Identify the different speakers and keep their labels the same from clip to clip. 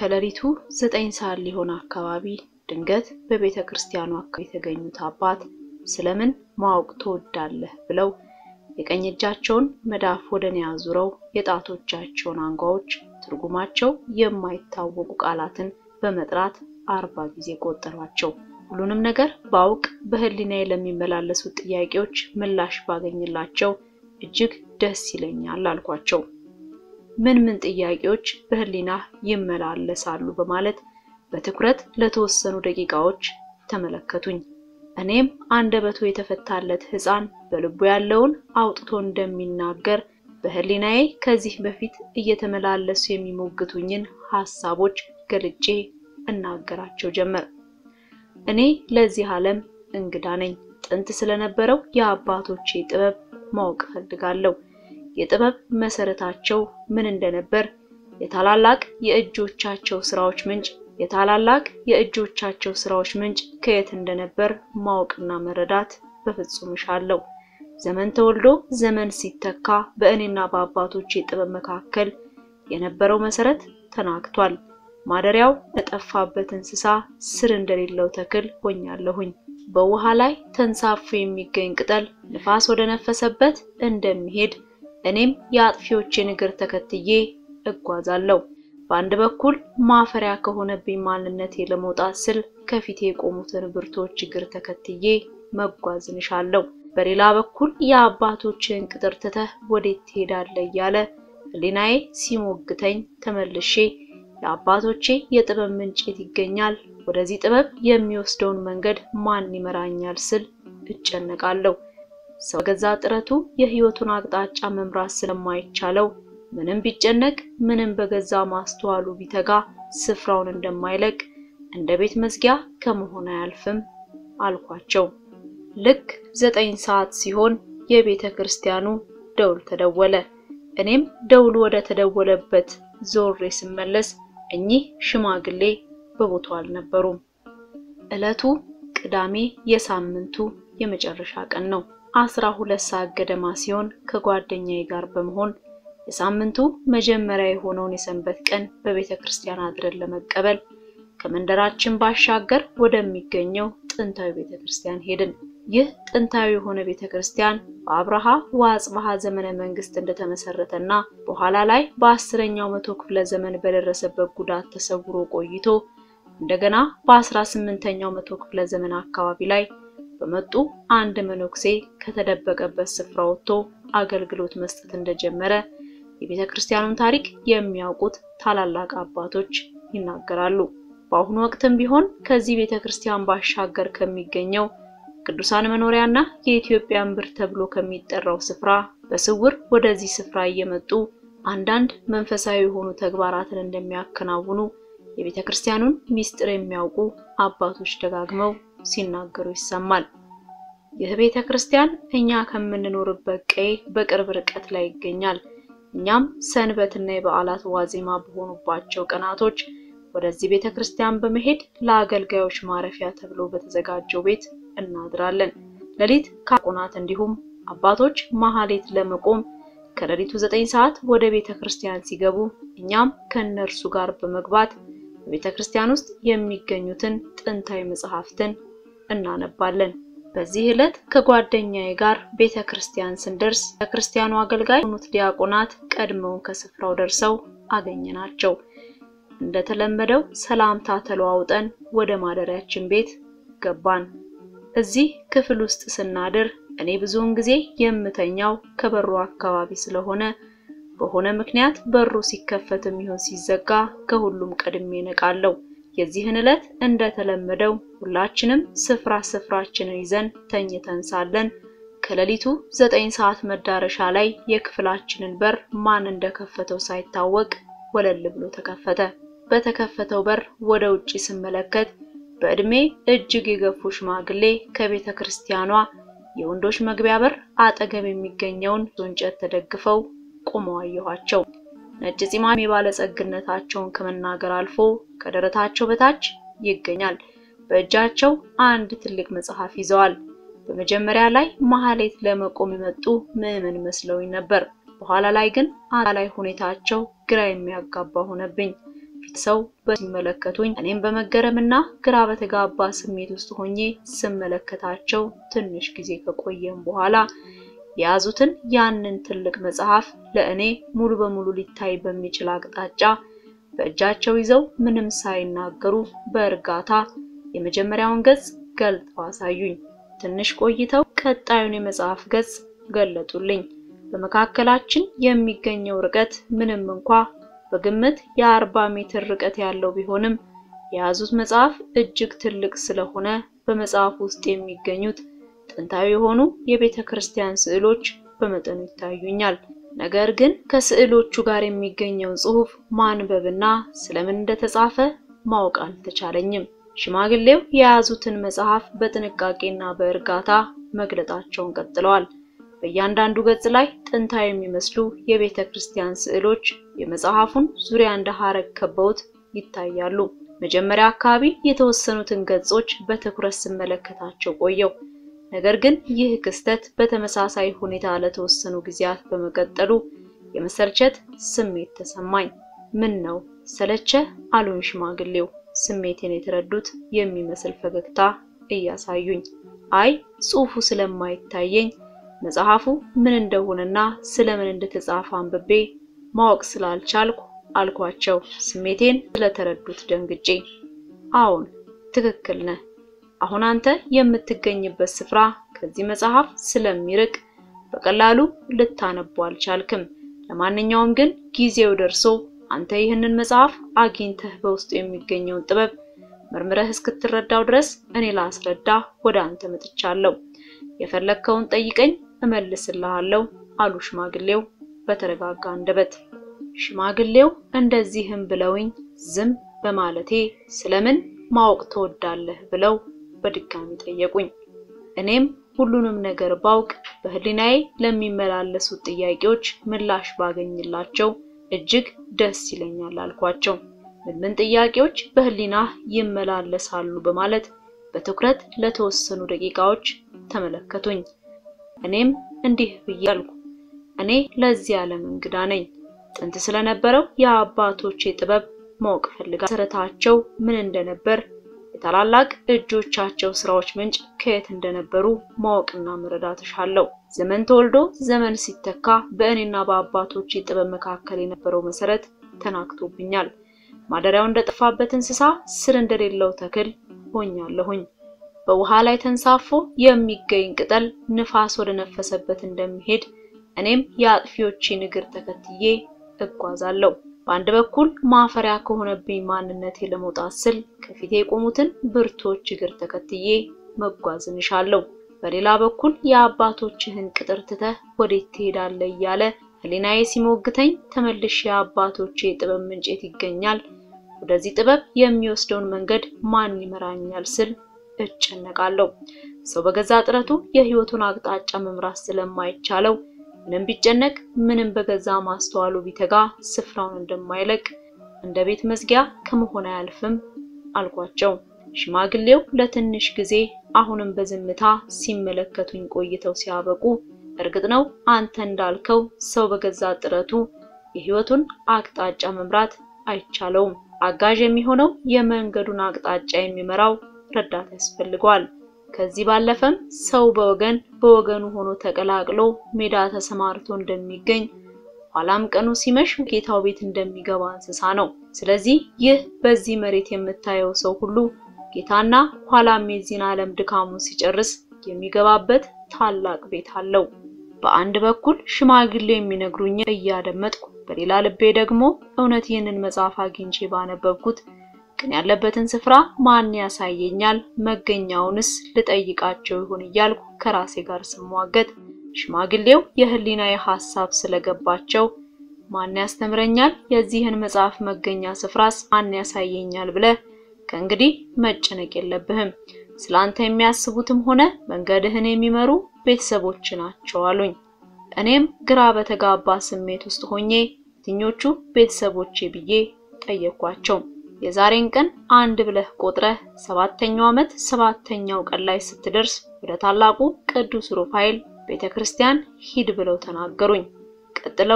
Speaker 1: ከሌሊቱ ዘጠኝ ሰዓት ሊሆን አካባቢ ድንገት በቤተ ክርስቲያኑ አካባቢ የተገኙት አባት ስለምን ማወቅ ትወዳለህ ብለው የቀኝ እጃቸውን መዳፍ ወደ እኔ አዙረው የጣቶቻቸውን አንጓዎች ትርጉማቸው የማይታወቁ ቃላትን በመጥራት አርባ ጊዜ ቆጠሯቸው። ሁሉንም ነገር ባውቅ በሕሊናዬ ለሚመላለሱት ጥያቄዎች ምላሽ ባገኝላቸው እጅግ ደስ ይለኛል አልኳቸው። ምን ምን ጥያቄዎች በሕሊና ይመላለሳሉ በማለት በትኩረት ለተወሰኑ ደቂቃዎች ተመለከቱኝ። እኔም አንደበቱ የተፈታለት ሕፃን በልቡ ያለውን አውጥቶ እንደሚናገር በሕሊናዬ ከዚህ በፊት እየተመላለሱ የሚሞግቱኝን ሐሳቦች ገልጬ እናገራቸው ጀመር። እኔ ለዚህ ዓለም እንግዳ ነኝ። ጥንት ስለነበረው የአባቶቼ ጥበብ ማወቅ እፈልጋለሁ። የጥበብ መሰረታቸው ምን እንደነበር፣ የታላላቅ የእጆቻቸው ስራዎች ምንጭ የታላላቅ የእጆቻቸው ስራዎች ምንጭ ከየት እንደነበር ማወቅና መረዳት በፍጹም እሻለሁ። ዘመን ተወልዶ ዘመን ሲተካ በእኔና በአባቶቼ ጥበብ መካከል የነበረው መሰረት ተናግቷል። ማደሪያው ለጠፋበት እንስሳ ስር እንደሌለው ተክል ሆኛለሁኝ። በውሃ ላይ ተንሳፎ የሚገኝ ቅጠል ንፋስ ወደ ነፈሰበት እንደሚሄድ እኔም የአጥፊዎቼን እግር ተከትዬ እጓዛለሁ። በአንድ በኩል ማፈሪያ ከሆነብኝ ማንነቴ ለመውጣት ስል ከፊቴ የቆሙትን ብርቶች እግር ተከትዬ መጓዝን እሻለሁ። በሌላ በኩል የአባቶችን ቅጥር ትተህ ወዴት ትሄዳለህ እያለ ሕሊናዬ ሲሞግተኝ ተመልሼ የአባቶቼ የጥበብ ምንጭት ይገኛል፣ ወደዚህ ጥበብ የሚወስደውን መንገድ ማን ይመራኛል ስል እጨነቃለሁ። ሰው በገዛ ጥረቱ የሕይወቱን አቅጣጫ መምራት ስለማይቻለው ምንም ቢጨነቅ ምንም በገዛ ማስተዋሉ ቢተጋ ስፍራውን እንደማይለቅ እንደ ቤት መዝጊያ ከመሆን አያልፍም አልኳቸው። ልክ ዘጠኝ ሰዓት ሲሆን የቤተ ክርስቲያኑ ደውል ተደወለ። እኔም ደውሉ ወደ ተደወለበት ዞሬ ስመለስ እኚህ ሽማግሌ በቦታው አልነበሩም። ዕለቱ ቅዳሜ የሳምንቱ የመጨረሻ ቀን ነው። አስራ ሁለት ሰዓት ገደማ ሲሆን ከጓደኛዬ ጋር በመሆን የሳምንቱ መጀመሪያ የሆነውን የሰንበት ቀን በቤተ ክርስቲያን አድረን ለመቀበል ከመንደራችን ባሻገር ወደሚገኘው ጥንታዊ ቤተ ክርስቲያን ሄድን። ይህ ጥንታዊ የሆነ ቤተ ክርስቲያን በአብርሃ ወአጽብሃ ዘመነ መንግስት እንደተመሰረተና በኋላ ላይ በአስረኛው መቶ ክፍለ ዘመን በደረሰበት ጉዳት ተሰውሮ ቆይቶ እንደገና በአስራ ስምንተኛው መቶ ክፍለ ዘመን አካባቢ ላይ በመጡ አንድ መነኩሴ ከተደበቀበት ስፍራ ወጥቶ አገልግሎት መስጠት እንደጀመረ የቤተ ክርስቲያኑን ታሪክ የሚያውቁት ታላላቅ አባቶች ይናገራሉ። በአሁኑ ወቅትም ቢሆን ከዚህ ቤተ ክርስቲያን ባሻገር ከሚገኘው ቅዱሳን መኖሪያና የኢትዮጵያ እምብር ተብሎ ከሚጠራው ስፍራ በስውር ወደዚህ ስፍራ እየመጡ አንዳንድ መንፈሳዊ የሆኑ ተግባራትን እንደሚያከናውኑ የቤተ ክርስቲያኑን ምስጢር የሚያውቁ አባቶች ደጋግመው ሲናገሩ ይሰማል። ይህ ቤተ ክርስቲያን እኛ ከምንኖርበት ቀዬ በቅርብ ርቀት ላይ ይገኛል። እኛም ሰንበትና የበዓላት ዋዜማ በሆኑባቸው ቀናቶች ወደዚህ ቤተ ክርስቲያን በመሄድ ለአገልጋዮች ማረፊያ ተብሎ በተዘጋጀው ቤት እናድራለን። ሌሊት ካቆናት እንዲሁም አባቶች መሐሌት ለመቆም ከሌሊቱ ዘጠኝ ሰዓት ወደ ቤተ ክርስቲያን ሲገቡ እኛም ከእነርሱ ጋር በመግባት በቤተ ክርስቲያን ውስጥ የሚገኙትን ጥንታዊ መጽሐፍትን እናነባለን። በዚህ ዕለት ከጓደኛዬ ጋር ቤተ ክርስቲያን ስንደርስ የክርስቲያኑ አገልጋይ የሆኑት ዲያቆናት ቀድመውን ከስፍራው ደርሰው አገኘናቸው። እንደተለመደው ሰላምታ ተለዋውጠን ወደ ማደሪያችን ቤት ገባን። እዚህ ክፍል ውስጥ ስናድር እኔ ብዙውን ጊዜ የምተኛው ከበሩ አካባቢ ስለሆነ በሆነ ምክንያት በሩ ሲከፈትም ይሁን ሲዘጋ ከሁሉም ቀድሜ ነቃለሁ። የዚህን ዕለት እንደተለመደው ሁላችንም ስፍራ ስፍራችንን ይዘን ተኝተን ሳለን ከሌሊቱ ዘጠኝ ሰዓት መዳረሻ ላይ የክፍላችንን በር ማን እንደከፈተው ሳይታወቅ ወለል ብሎ ተከፈተ። በተከፈተው በር ወደ ውጪ ስመለከት በዕድሜ እጅግ የገፉ ሽማግሌ ከቤተ ክርስቲያኗ የወንዶች መግቢያ በር አጠገብ የሚገኘውን እንጨት ተደግፈው ቆመው አየኋቸው። ነጭ ፂማም የባለጸግነታቸውን ከመናገር አልፎ ከደረታቸው በታች ይገኛል። በእጃቸው አንድ ትልቅ መጽሐፍ ይዘዋል። በመጀመሪያ ላይ መሐሌት ለመቆም የመጡ ምዕመን መስለውኝ ነበር። በኋላ ላይ ግን አጠቃላይ ሁኔታቸው ግራ የሚያጋባ ሆነብኝ። ፊት ሰው በሲመለከቱኝ እኔም በመገረምና ግራ በተጋባ ስሜት ውስጥ ሆኜ ስመለከታቸው ትንሽ ጊዜ ከቆየም በኋላ የያዙትን ያንን ትልቅ መጽሐፍ ለእኔ ሙሉ በሙሉ ሊታይ በሚችል አቅጣጫ በእጃቸው ይዘው ምንም ሳይናገሩ በእርጋታ የመጀመሪያውን ገጽ ገልጠው አሳዩኝ። ትንሽ ቆይተው ቀጣዩን የመጽሐፍ ገጽ ገለጡልኝ። በመካከላችን የሚገኘው ርቀት ምንም እንኳ በግምት የአርባ ሜትር ርቀት ያለው ቢሆንም የያዙት መጽሐፍ እጅግ ትልቅ ስለሆነ በመጽሐፍ ውስጥ የሚገኙት ጥንታዊ የሆኑ የቤተ ክርስቲያን ስዕሎች በመጠኑ ይታዩኛል። ነገር ግን ከስዕሎቹ ጋር የሚገኘውን ጽሑፍ ማንበብና ስለምን እንደተጻፈ ማወቅ አልተቻለኝም። ሽማግሌው የያዙትን መጽሐፍ በጥንቃቄና በእርጋታ መግለጣቸውን ቀጥለዋል። በእያንዳንዱ ገጽ ላይ ጥንታዊ የሚመስሉ የቤተ ክርስቲያን ስዕሎች የመጽሐፉን ዙሪያ እንደ ሐረግ ከበውት ይታያሉ። መጀመሪያ አካባቢ የተወሰኑትን ገጾች በትኩረት ስመለከታቸው ቆየው። ነገር ግን ይህ ክስተት በተመሳሳይ ሁኔታ ለተወሰኑ ጊዜያት በመቀጠሉ የመሰልቸት ስሜት ተሰማኝ። ምን ነው ሰለቸ? አሉኝ ሽማግሌው ስሜቴን የተረዱት የሚመስል ፈገግታ እያሳዩኝ። አይ ጽሑፉ ስለማይታየኝ መጽሐፉ ምን እንደሆነና ስለምን እንደተጻፈ አንብቤ ማወቅ ስላልቻልኩ አልኳቸው፣ ስሜቴን ስለተረዱት ደንግጬ። አዎን ትክክል ነህ። አሁን አንተ የምትገኝበት ስፍራ ከዚህ መጽሐፍ ስለሚርቅ በቀላሉ ልታነቡ አልቻልክም። ለማንኛውም ግን ጊዜው ደርሶ አንተ ይህንን መጽሐፍ አግኝተህ በውስጡ የሚገኘውን ጥበብ መርምረህ እስክትረዳው ድረስ እኔ ላስረዳ ወደ አንተ መጥቻለሁ። የፈለግከውን ጠይቀኝ እመልስልሃለሁ አሉ ሽማግሌው በተረጋጋ አንደበት። ሽማግሌው እንደዚህም ብለውኝ ዝም በማለቴ ስለምን ማወቅ ትወዳለህ ብለው በድጋሚ ጠየቁኝ። እኔም ሁሉንም ነገር ባውቅ በህሊናዬ ለሚመላለሱት ጥያቄዎች ምላሽ ባገኝላቸው እጅግ ደስ ይለኛል አልኳቸው። ምን ምን ጥያቄዎች በህሊና ይመላለሳሉ በማለት በትኩረት ለተወሰኑ ደቂቃዎች ተመለከቱኝ። እኔም እንዲህ ብዬ አልኩ። እኔ ለዚህ ዓለም እንግዳ ነኝ። ጥንት ስለነበረው የአባቶቼ ጥበብ ማወቅ ፈልጋ መሰረታቸው ምን እንደነበር የታላላቅ እጆቻቸው ስራዎች ምንጭ ከየት እንደነበሩ ማወቅና መረዳት እሻለሁ። ዘመን ተወልዶ ዘመን ሲተካ በእኔና በአባቶቼ ጥበብ መካከል የነበረው መሰረት ተናግቶብኛል። ማደሪያው እንደጠፋበት እንስሳ ስር እንደሌለው ተክል ሆኛለሁኝ። በውሃ ላይ ተንሳፎ የሚገኝ ቅጠል ንፋስ ወደ ነፈሰበት እንደሚሄድ እኔም የአጥፊዎቼን እግር ተከትዬ እጓዛለሁ። በአንድ በኩል ማፈሪያ ከሆነብኝ ማንነቴ ለመውጣት ስል ከፊቴ የቆሙትን ብርቶች እግር ተከትዬ መጓዝን እሻለሁ። በሌላ በኩል የአባቶችህን ቅጥር ትተህ ወዴት ትሄዳለህ እያለ ህሊናዬ ሲሞግተኝ ተመልሼ የአባቶቼ የጥበብ ምንጭት ይገኛል፣ ወደዚህ ጥበብ የሚወስደውን መንገድ ማን ይመራኛል ስል እጨነቃለሁ። ሰው በገዛ ጥረቱ የህይወቱን አቅጣጫ መምራት ስለማይቻለው ምንም ቢጨነቅ ምንም በገዛ ማስተዋሉ ቢተጋ ስፍራውን እንደማይለቅ እንደ ቤት መዝጊያ ከመሆን አያልፍም አልኳቸው። ሽማግሌው ለትንሽ ጊዜ አሁንም በዝምታ ሲመለከቱኝ ቆይተው ሲያበቁ፣ እርግጥ ነው አንተ እንዳልከው ሰው በገዛ ጥረቱ የህይወቱን አቅጣጫ መምራት አይቻለውም። አጋዥ የሚሆነው የመንገዱን አቅጣጫ የሚመራው ረዳት ያስፈልገዋል። ከዚህ ባለፈም ሰው በወገን በወገኑ ሆኖ ተቀላቅሎ ሜዳ ተሰማርቶ እንደሚገኝ ኋላም ቀኑ ሲመሽ ጌታው ቤት እንደሚገባ እንስሳ ነው። ስለዚህ ይህ በዚህ መሬት የምታየው ሰው ሁሉ ጌታና ኋላም የዚህን ዓለም ድካሙን ሲጨርስ የሚገባበት ታላቅ ቤት አለው። በአንድ በኩል ሽማግሌው የሚነግሩኝ እያደመጥኩ፣ በሌላ ልቤ ደግሞ እውነት ይህንን መጽሐፍ አግኝቼ ባነበብኩት ግን ያለበትን ስፍራ ማን ያሳየኛል? መገኛውንስ ልጠይቃቸው ይሆን እያልኩ ከራሴ ጋር ስሟገት ሽማግሌው የህሊናዬ ሐሳብ ስለገባቸው ማን ያስተምረኛል? የዚህን መጽሐፍ መገኛ ስፍራስ ማን ያሳየኛል ብለህ ከእንግዲህ መጨነቅ የለብህም። ስላንተ የሚያስቡትም ሆነ መንገድህን የሚመሩ ቤተሰቦች ናቸው አሉኝ። እኔም ግራ በተጋባ ስሜት ውስጥ ሆኜ የትኞቹ ቤተሰቦቼ ብዬ ጠየኳቸው። የዛሬን ቀን አንድ ብለህ ቆጥረህ ሰባተኛው ዓመት ሰባተኛው ቀን ላይ ስትደርስ ወደ ታላቁ ቅዱስ ሩፋኤል ቤተክርስቲያን ሂድ ብለው ተናገሩኝ። ቀጥለውም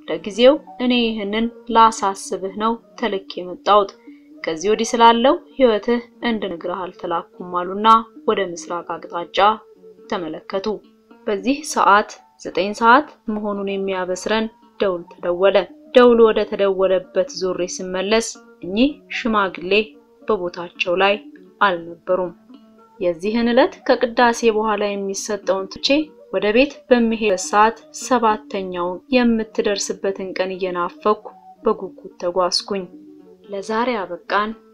Speaker 1: ለጊዜው እኔ ይህንን ላሳስብህ ነው ተልኬ የመጣሁት። ከዚህ ወዲህ ስላለው ሕይወትህ እንድነግርህ አልተላኩም አሉና ወደ ምስራቅ አቅጣጫ ተመለከቱ። በዚህ ሰዓት ዘጠኝ ሰዓት መሆኑን የሚያበስረን ደውል ተደወለ። ደውሉ ወደ ተደወለበት ዞሬ ስመለስ እኚህ ሽማግሌ በቦታቸው ላይ አልነበሩም። የዚህን ዕለት ከቅዳሴ በኋላ የሚሰጠውን ትቼ ወደ ቤት በሚሄድ ሰዓት ሰባተኛውን የምትደርስበትን ቀን እየናፈኩ በጉጉት ተጓዝኩኝ። ለዛሬ አበቃን።